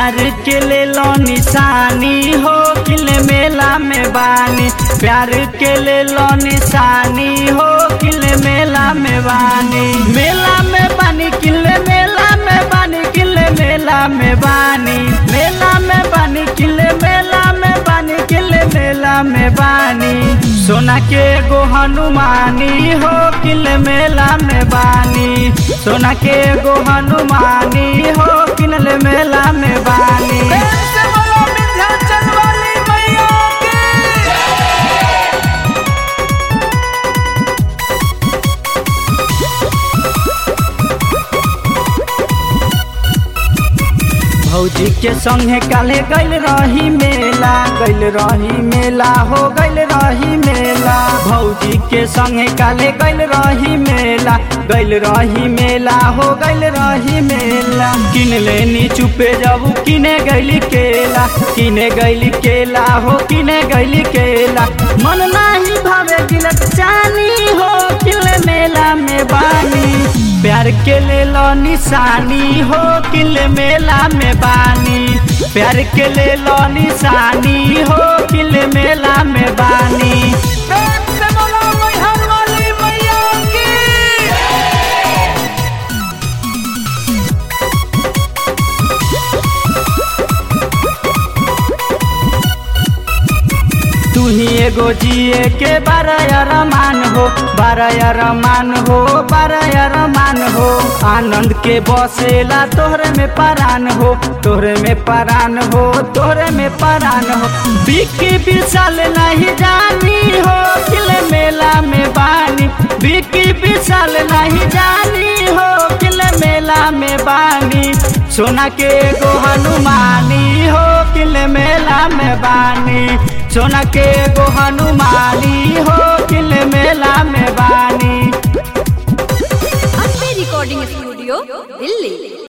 प्यार के ले लो निशानी हो किल मेला में बानी प्यार के ले लो निशानी हो किल मेला में बानी मेला में बानी किल मेला में बानी किल मेला में बानी मेला में बानी किल मेला में बानी किल मेला में बानी सोना के गो हनुमानी हो किल मेला में बानी सोना के गो हनुमानी हो किनल मेला में बानी प्रेम से बोलो विंध्याचल वाली मैया की भौजी के संगे काले गैल रही मेला गैल रही मेला हो गैल रही मेला भौजी के संगे काले गैल रही मेला गैल रही मेला हो गैल रही मेला किन लेनी चुपे जाबू किने गैली केला किने गैली केला हो किने गैली केला मन नाही भावे गिलक चानी हो किले मेला में बानी प्यार के ले लो निशानी हो किल मेला में बानी प्यार के ले लो निशानी हो किल मेला में बानी प्रेम से बोलो मैहर वाली मैया की तू ही एगो जिए के बारह रमान हो बारह रमान हो बारह रमान हो आनंद के बसेला तोहरे में परान हो तोहरे में परान हो तोहरे में परान हो बिकी विशाल नहीं जानी हो किल मेला में बानी बिकी विशाल नहीं जानी हो किल मेला में बानी सोना के गो हनुमानी हो किल मेला में बानी सोना के गो हनुमानी हो किल मेला में बानी अम्बे रिकॉर्डिंग स्टूडियो दिल्ली